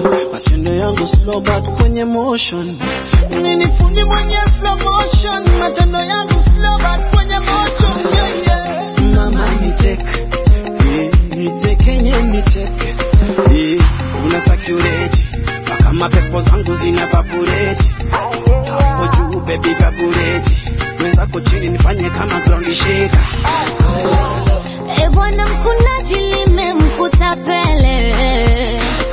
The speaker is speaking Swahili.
matendo yangu slow but kwenye motion mimi ni fundi mwenye slow motion matendo yangu slow but kwenye motion yeah, yeah. mama niteke yeah, nitekenye niteke yeah, una sakureti mpaka mapepo zangu zina vabureti hapo juu baby vabureti wenzako chini nifanye kama ground shaker E bwana mkunaji limemkuta Pele,